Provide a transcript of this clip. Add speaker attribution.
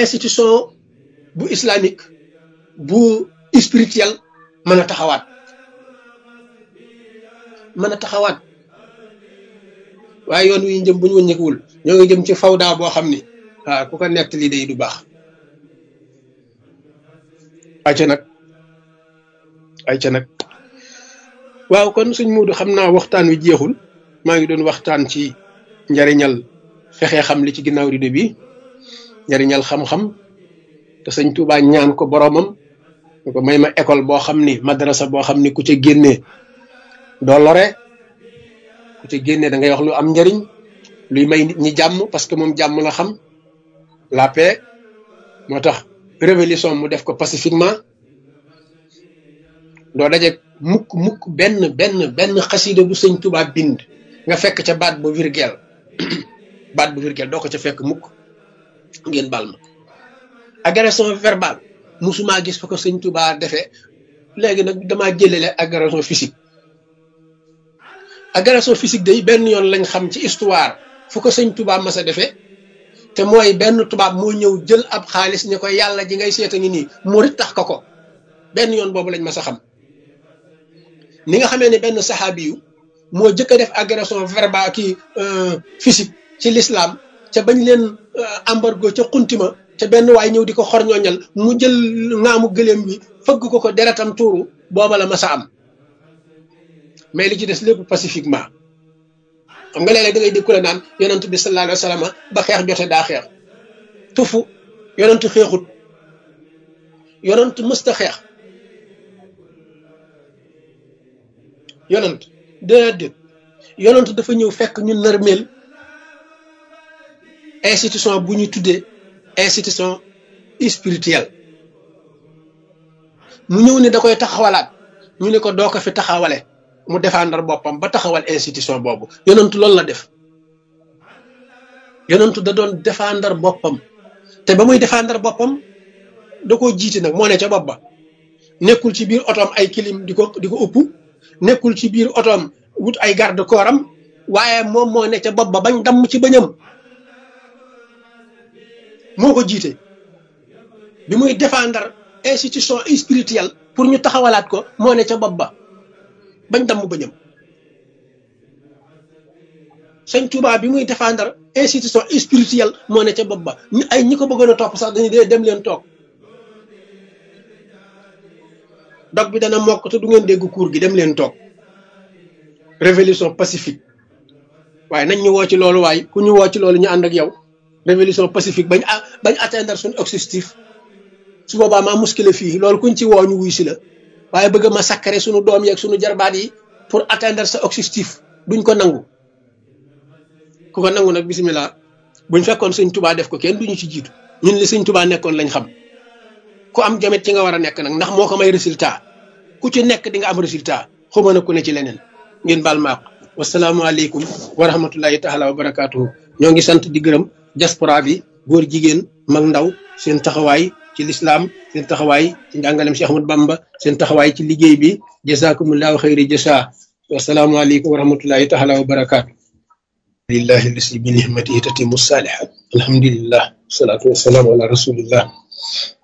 Speaker 1: institution bu islamique bu spirituel mën a taxawaat mën a taxawaat waaye yoon wi ñu jëm bu ñu wëññeekuwul ñoo ngi jëm ci fawda boo xam ni waaw ku ko nett lii day du baax ayca nag ayca nag waaw kon suñ muudu xam naa waxtaan wi jeexul maa ngi doon waxtaan ci njariñal fexe xam li ci ginnaaw rido bi njariñal xam-xam te sëñ Tuubaa ñaan ko boromam ñu ko may ma école boo xam ni madrasa boo xam ni ku ca génnee doo lore ku ca génnee da ngay wax lu am njariñ luy may nit ñi jàmm parce que moom jàmm la xam la paix moo tax révolution mu def ko pacifiquement doo daje mukk mukk benn benn benn xasida bu sëñ Tuubaa bind nga fekk ca baat bu virgule baat bu virgule doo ko ca fekk mukk ngeen baal ma agression verbale musuma gis fa ko sëñ Tuubaa defee léegi nag damaa jëlele agression physique agression physique day benn yoon lañ xam ci histoire fu ko sëñ Tuubaa mas a defee te mooy benn tubaab moo ñëw jël ab xaalis ni ko yàlla ji ngay seeta ngi nii murit tax ko ko benn yoon boobu lañ mas a xam ni nga xamee ne benn saxaabi yu moo jëkk a def agression verbale kii physique ci l'islam ca bañ leen embargo ca xuntima ca benn waay ñëw di ko xorñooñal mu jël ngaamu gëléem bi fëgg ko ko deretam tuuru booba la mas a am mais li ci des lépp pacifiquement xam nga léeg-léeg da ngay dégg ku la naan yonent bi sallallahu alayhi wa sallam ba xeex jote daa xeex tufu yonent xeexut yonent mësta xeex yonent déedéet yonent dafa ñëw fekk ñu nërmeel institution bu ñu tuddee institution spirituelle mu ñëw ne da koy taxawalaat ñu ne ko doo ko fi taxawale mu défendre boppam ba taxawal institution boobu yonentu loolu la def yonentu da doon défendre boppam te ba muy défendre boppam da koo jiite nag moo ne ca bopp ba nekkul ci biir otoom ay kilim di ko di ko ëpp nekkul ci biir otoom wut ay garde corps am waaye moom moo ne ca bopp ba bañ damm ci bañam moo ko jiite bi muy défendre institution spirituelle pour ñu taxawalaat ko moo ne ca bopp ba bañ damm bañam sëñ Tuubaa bi muy défendre institution spirituelle moo ne ca bopp ba ñu ay ñi ko bëggoon a topp sax dañuy dee dem leen toog dog bi dana mokk te du ngeen dégg cour gi dem leen toog révolution pacifique waaye nañ ñu woo ci loolu waaye ku ñu woo ci loolu ñu ànd ak yow révolution pacifique bañ bañ atteindre suñu objectif su boobaa maa muskile fii loolu kuñ ci woo ñu wuy si la waaye bëgg ma sakkare suñu doom yeeg suñu jarbaat yi pour atteindre sa objectif duñ ko nangu ku ko nangu nag bisimilah buñ fekkoon sëñ tubaa def ko kenn duñu ci jiitu ñun li sëñ tubaa nekkoon lañ xam ku am jamet ci nga war a nekk nag ndax moo ko may résultat ku ci nekk di nga am résultat xuma na ku ne ci leneen ngeen baal maaq wasalaamualeykum wa rahmatullahi taala wa barakaatuhu ñoo ngi sant di gërëm diaspora bi góor jigéen mag ndaw seen taxawaay ci lislaam seen taxawaay ci njàngalem Cheikh Ahmad Bamba seen taxawaay ci liggéey bi jazakumullahu xayri jasa wasalaamualeykum wa rahmatullahi taala wa barakaatu lillahi lasi bi nihmatihi tatimu salihat alhamdulillah wasalaatu wasalaamu ala rasulillah